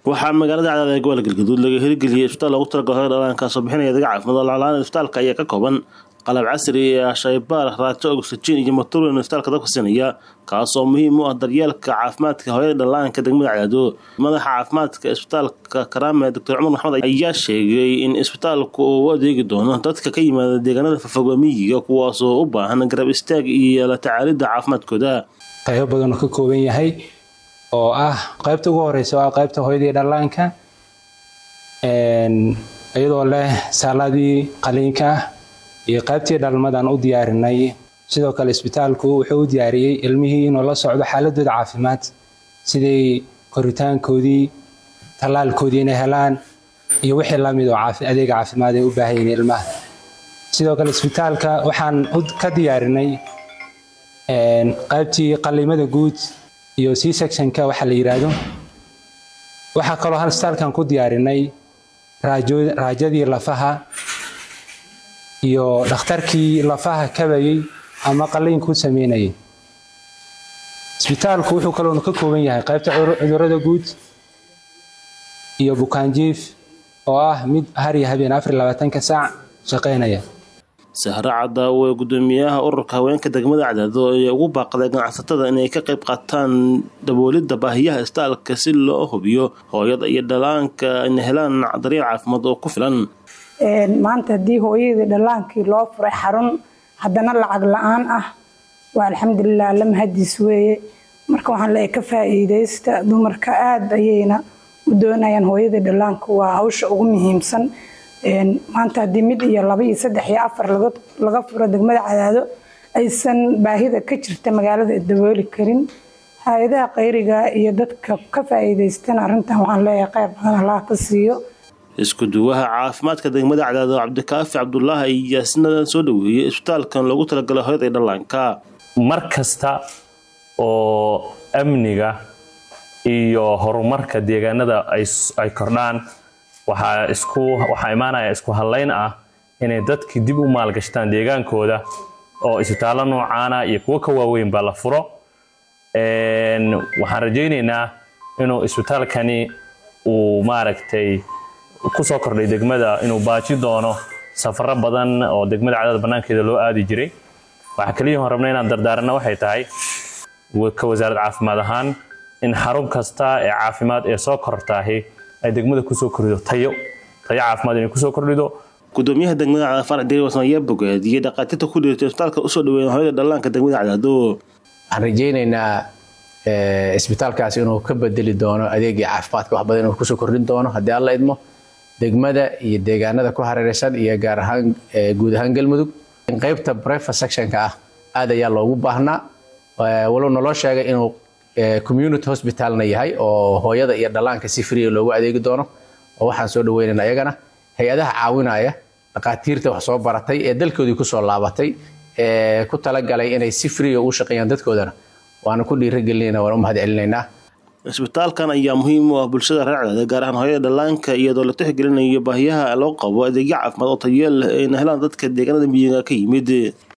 waxaa magaalada cadaada ee gobolka galgaduud laga hirgeliyay isbitaal loogu talagalay hooyada dhallaanka soo bixinaya adeega caafimaad oo laclaan isbitaalka ayaa ka kooban qalab casri ah shaybaar raajo oxygen iyo matorin isbitaalka dabka siinaya kaasoo muhiim u ah daryeelka caafimaadka hooyada dhallaanka degmada cadaado madaxa caafimaadka isbitaalka karaame doctor cumar maxamed ayaa sheegay in isbitaalku uu u adeegi doono dadka ka yimaada deegaanada fafogamiyiga kuwaasoo u baahan garab istaag iyo la tacaalidda caafimaadkooda qaybo badan oo ka kooban yahay oo ah qaybta ugu horeysa oo ah qaybta hooyadii dhallaanka iyadoo leh saaladii qaliinka iyo qaybtii dhalmadan u diyaarinay sidoo kale isbitaalku wuxuu u diyaariyey ilmihii inuu la socdo xaaladooda caafimaad siday koritaankoodii tallaalkoodii inay helaan iyo wixii lamid oo adeega caafimaad ay u baahan yihiin ilmaha sidoo kale isbitaalka waxaan ka diyaarinay qaybtii qaliimada guud iyo c sectionka waxa la yidhaahdo waxaa kaloo hal isbitaalkan ku diyaarinay raajadii lafaha iyo dhakhtarkii lafaha kabayey ama qaliinku sameynayay isbitaalku wuxuu kaloona ka kooban yahay qaybta cudurada guud iyo bukaanjiif oo ah mid har iyo habeen afar labaatanka saac shaqaynaya sahre cadaawe gudoomiyaha ururka haweenka degmada cadaado ayaa ugu baaqday ganacsatada inay ka qayb qaataan daboolidda baahiyaha isbitaalka si loo hubiyo hooyada iyo dhallaanka inay helaan daryeel caafimaad oo ku filan maanta haddii hooyadii dhallaankii loo furay xarun haddana lacag la-aan ah waa alxamdulilah lama hadiis weeye marka waxaan leeyahay ka faa'iidaysta dumarka aada ayayna u doonayaan hooyadii dhallaanka waa hawsha ugu muhiimsan maanta haddii mid iyo laba iyo saddex iyo afar laga furo degmada cadaado aysan baahida ka jirta magaalada dabooli karin hay-adaha qayriga iyo dadka ka faa'iidaystana arrintan waxaan leeyahay qayb badan allah ka siiyo isku duwaha caafimaadka degmada cadaado cabdikaafi cabdulaahi ayaa isna soo dhaweeyey isbitaalkan loogu talagalay hooyada iyo dhallaanka mar kasta oo amniga iyo horumarka deegaanada ay kordhaan waxaa isku waxaa imaanaya isku hadlayn ah inay dadkii dib u maalgashtaan deegaankooda oo isbitaallo noocaana iyo kuwo ka waaweynba la furo waxaan rajaynaynaa inuu isbitaalkani uu maaragtay kusoo kordhay degmada inuu baaji doono safaro badan oo degmada cadaada bannaankeeda loo aadi jiray waxaa keliya hon rabna inaan dardaaranna waxay tahay ka wasaarad caafimaad ahaan in xarun kasta ee caafimaad ee soo kortaahi ay degmada kusoo kordhido tayo tayo caafimaad inay kusoo kordhido gudoomiyaha degmada cadaad farac deewasan ayaa bogaadiyey dhaqaatiirta ku dhiirtay isbitaalka usoo dhaweeya hooyada dhallaanka degmada cadaado waxaan rajaynaynaa isbitaalkaas inuu ka bedeli doono adeegii caafimaadka wax badan inuu kusoo kordhin doono haddii alla idmo degmada iyo deegaanada ku hareeraysan iyo gaar ahaan guud ahaan galmudug in qaybta brefa sectionka ah aad ayaa loogu baahnaa walow naloo sheegay inuu community hospitalna yahay oo hooyada iyo dhallaanka si free loogu adeegi doono oo waxaan soo dhaweynayna ayagana hay-adaha caawinaya dhaqaatiirta wax soo baratay ee dalkoodii kusoo laabatay ee ku talagalay inay si free ugu shaqeeyaan dadkoodana waana ku dhiiragelinayna waan u mahad celinaynaa isbitaalkan ayaa muhiim u ah bulshada reer cadaada gaar ahaan hooyada dhallaanka iyadoo la tixgelinayo baahiyaha loo qabo adeegyo caafimaad oo tayeel leh ayna helaan dadka deegaanada miyiga ka yimid